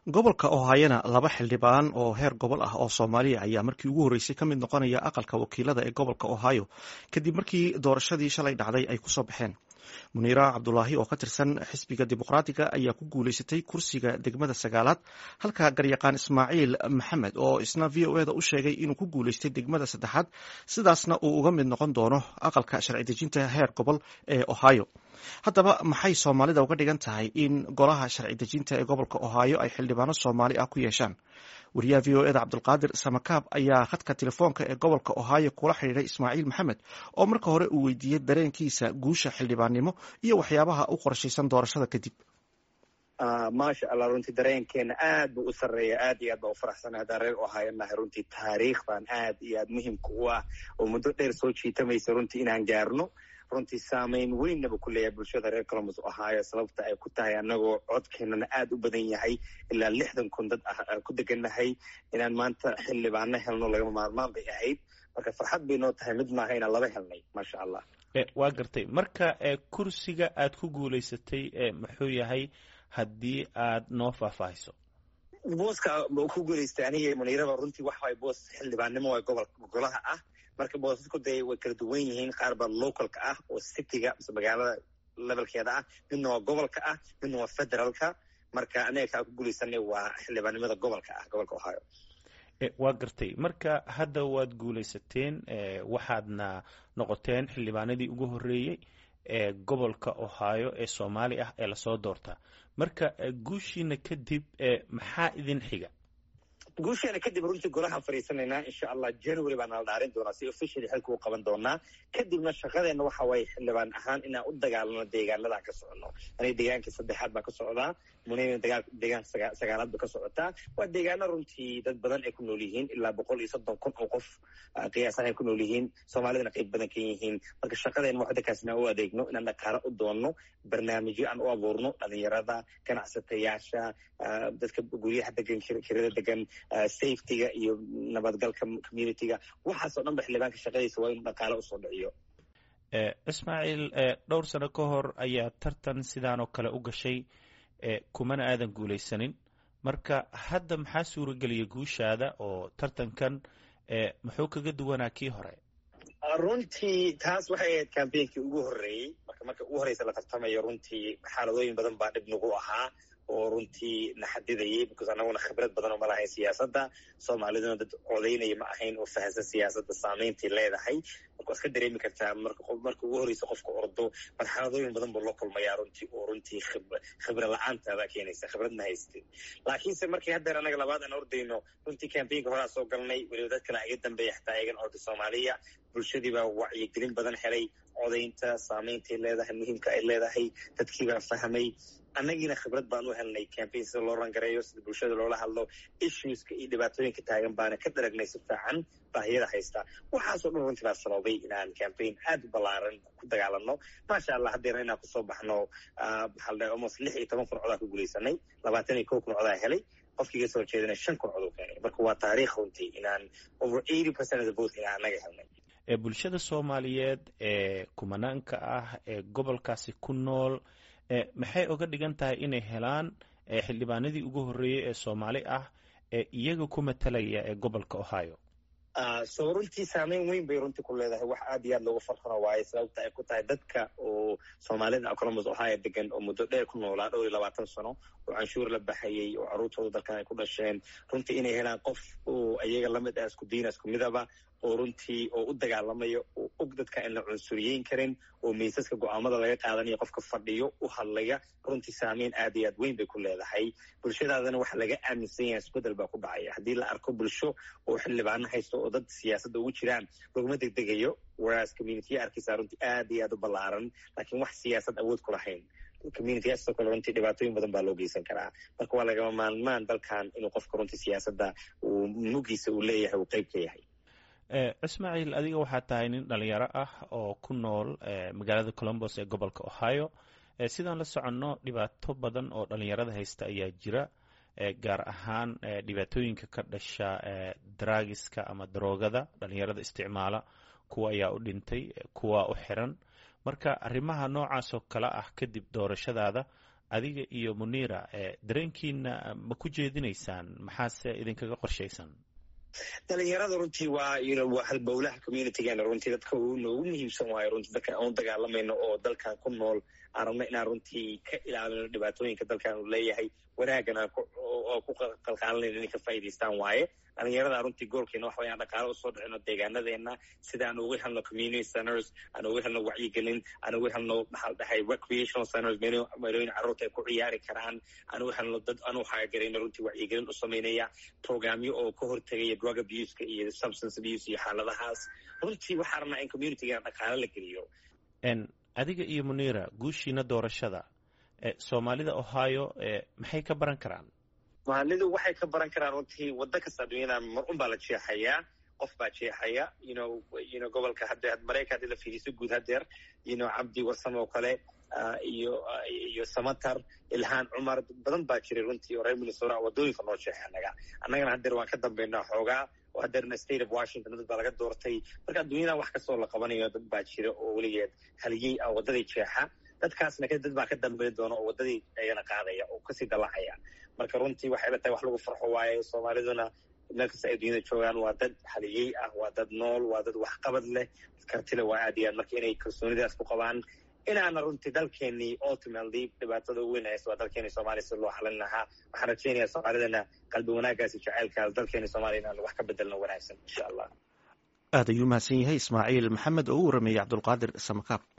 gobolka ohayana laba xildhibaan oo heer gobol ah oo soomaaliya ayaa markii ugu horreysay ka mid noqonaya aqalka wakiilada ee gobolka ohio kadib markii doorashadii shalay dhacday ay kusoo baxeen muniira cabdulaahi oo ka tirsan xisbiga dimuqraatiga ayaa ku guuleysatay kursiga degmada sagaalaad halka garyaqaan ismaaciil maxamed oo isna v o eda u sheegay inuu ku guuleystay degmada saddexaad sidaasna uu uga mid noqon doono aqalka sharci dejinta heer gobol ee ohio haddaba maxay soomaalida uga dhigan tahay in golaha sharci dejinta ee gobolka ohio ay xildhibaano soomaali ah ku yeeshaan wariyaha v o eda cabdulqaadir samakaab ayaa khadka telefoonka ee gobolka ohio kula xidhiiray ismaaciil maxamed oo marka hore uu weydiiyey dareenkiisa guusha xildhibaannimo iyo waxyaabaha u qorshaysan doorashada kadib maasha allah runtii dareenkeena aad buu u sarreeya aad iyo aad baa u faraxsana haddaan reer ohio nahay runtii taariikhdan aad iyo aad muhimka u ah oo muddo dheer soo jiitamaysa runtii inaan gaarno runtii saamayn weynaba ku leeyahay bulshada reer colombus ohio sababta ay ku tahay annagoo codkeenana aad u badan yahay ilaa lixdan kun dad ah ku degannahay inaan maanta xildhibaano helno lagama maarmaan bay ahayd marka farxad bay noo tahay mid maaha inaan laba helnay maasha allah waa gartay marka kursiga aad ku guulaysatay muxuu yahay haddii aad noo faahfaahiso booska ku guulaystay aniga muniiraba runtii wax waay boos xildhibaannimo waa gobol golaha ah marka boosasku dee way kala duwan yihiin qaar baa localka ah oo cityga mise magaalada levelkeeda ah midna waa gobolka ah midna waa federaalka marka aniga kaa ku guulaysanay waa xildhibaannimada gobolka ah gobolka ohio waa gartay marka hadda waad guulaysateen waxaadna noqoteen xildhibaanadii ugu horreeyey ee gobolka ohio ee soomaali ah ee lasoo doortaa marka guushiina kadib maxaa idin xiga guusheena kadib runtii golahaan fadhiisanaynaa insha allah january baa nala dhaarin doonaa si officially xilka u qaban doonaa kadibna shaqadeenna waxa waaye xildhibaan ahaan inaan u dagaalano deegaanadan ka socono aniga deegaanka saddexaad baa ka socdaa munina deegaanka sagaalaad ba ka socotaa waa deegaano runtii dad badan ay ku nool yihiin ilaa boqol iyo soddon kun oo qof qiyaasan ay ku nool yihiin soomaalidana qayb badan ka yihiin marka shaqadeenna waxdakaas inaan u adeegno inaan dhaqaalo u doonno barnaamijyo aan u abuurno dhalinyarada ganacsatayaasha dadka guryaha degan kirada degan safetyga iyo nabadgalka communityga waxaasoo dhan ba xildhibaanka shaqadiisa waa inuu dhaqaalo usoo dhiciyo ismaaciil dhowr sano ka hor ayaa tartan sidaan oo kale u gashay kumana aadan guulaysanin marka hadda maxaa suurageliyay guushaada oo tartankan muxuu kaga duwanaa kii hore runtii taas waxay ahayd cambainkii ugu horreeyey marka marka ugu horreysa la tartamayo runtii xaaladooyin badan baa dhib nagu ahaa oo runtii na xadidayay because annaguna khibrad badan oo ma lahayn siyaasadda soomaaliduna dad codaynaya ma ahayn oo fahansan siyaasadda saameyntay leedahay marka waad ka dareemi kartaa marka ugu horreysa qofka ordo marxaladooyin badan buu la kulmayaa runtii oo runtii khibra la-aantaada keenaysa khibradna haystin laakiinse markii haddeer annaga labaad aan ordayno runtii cambainka horaa soo galnay weliba dad kale iga dambeeya xataa iyagan orda soomaaliya bulshadii baa wacyigelin badan helay codaynta saameyntay leedahay muhiimka ay leedahay dadkiibaa fahmay annagiina khibrad baan u helnay cambain sida loo rangareeyo sida bulshada loola hadlo issueska iyo dhibaatooyinka taagan baana ka daragnay si fiican baahiyada haysta waxaasoo dhan runtii baa sababay inaan cambain aad u ballaaran ku dagaalano maasha allah haddeerna inaan kusoo baxno maxaa la dhahay almost lix iyo toban kun codaa ku guulaysanay labaatan iyo kow kun codaa helay qofkii iga soo horjeedana shan kun coduu keenay marka waa taariikh runtii inaan over eighty percent of the vote inaan annaga helnay bulshada soomaaliyeed ee kumanaanka ah ee gobolkaasi ku nool maxay oga dhigan tahay inay helaan xildhibaanadii ugu horreeyey ee soomaali ah ee iyaga ku matalaya ee gobolka ohio so runtii saameyn weyn bay runtii ku leedahay wax aad iyo aad loogu farxano waaye sababta ay ku tahay dadka oo soomaalida colombus ohio degan oo muddo dheer ku noolaa dhowr iyo labaatan sano oo canshuur la baxayay oo carruurtooda dalkan ay ku dhasheen runtii inay helaan qof oo iyaga lamid ah isku diina isku midaba oo runtii oo u dagaalamayo oo og dadka aan la cunsuriyeyn karin oo miisaska go-aamada laga qaadanayo qofka fadhiyo u hadlaya runtii saameyn aad iyo aad weyn bay ku leedahay bulshadaadana waxa laga aaminsan yahay isbedel baa ku dhacaya haddii la arko bulsho oo xildhibaano haysto oo dad siyaasadda ugu jiraan laguma degdegayo whereas communitiya arkaysaa runtii aad iyo aad u ballaaran laakiin wax siyaasad awood ku lahayn communityaasoo kale runtii dhibaatooyin badan baa loo geysan karaa marka waa lagama maalmaan dalkan inuu qofka runtii siyaasadda uu mugiisa uu leeyahay uu qeyb ka yahay ismaaciil adiga waxaa tahay nin dhalinyaro ah oo ku nool magaalada colombos ee gobolka ohio sidaan la soconno dhibaato badan oo dhalinyarada haysta ayaa jira gaar ahaan dhibaatooyinka ka dhasha daraagiska ama daroogada dhalinyarada isticmaala kuwa ayaa u dhintay kuwa u xiran marka arrimaha noocaas oo kale ah kadib doorashadaada adiga iyo muniira dareenkiina ma ku jeedinaysaan maxaase idinkaga qorshaysan dhalinyarada runtii waa waa halbowlaha communitygeena runtii dadka noogu muhiimsan waayo runtii dadkan aan u dagaalamayno oo dalkan ku nool aan rabno inaan runtii ka ilaalino dhibaatooyinka dalkan uu leeyahay wanaaggan oo ku qalqaalinayno inay ka faa'idaystaan waaye dhalinyarada runtii goolkeena waxa wayaan dhaqaale usoo dhicino deegaanadeena sida aan uga helno community centers aan uga helno wacyigelin aan uga helno maxaa la dhahay recreational centers meelooyin carruurta ay ku ciyaari karaan aan uga helno dad aan u haagarayno runtii wacyigelin u samaynaya programyo oo ka hortegaya drug abuseka iyo substance abuse iyo xaaladahaas runtii waxaa rabnaa in communitygeena dhaqaale la geliyo adiga iyo muniira guushiina doorashada soomaalida ohio maxay ka baran karaan maalidu waxay ka baran karaan runtii waddo kasta adduunyada mar un baa la jeexayaa qof baa jeexaya yno yno gobolka hadde maraykan haddii la fiiriso guud hadeer yno cabdi warsame oo kale iyo iyo samatar ilhaan cumar badan baa jiray runtii oo reer minnesota waddooyinka noo jeexa annaga annagana hadeer waan ka dambaynaa xoogaa oo hadeerna state of washington dad baa laga doortay marka adduunyadan wax kastoo la qabanayo dad baa jira oo weligeed haliyey ah waddadii jeexa dadkaasna dad baa ka dambayn doona oo waddadii ayana qaadaya oo kasii dallacaya marka runtii waxay la tahay wax lagu farxo waaye soomaaliduna meel kasta ay dunyada joogaan waa dad haliyey ah waa dad nool waa dad waxqabad leh kartile waa aad iyo aad marka inay kalsoonidaas ku qabaan inaana runtii dalkeenii ultimately dhibaatada u weyn haysa waa dalkeeni soomaaliya si loo xalin lahaa waxaan rajaynayaa soomaalidana qalbi wanaagaasi jaceylkaas dalkeeni soomaaliya inaan wax ka bedelno wanaagsan insha allah aad ayuu mahadsan yahay ismaaciil maxamed oo u warameeyey cabdulqaadir samakaab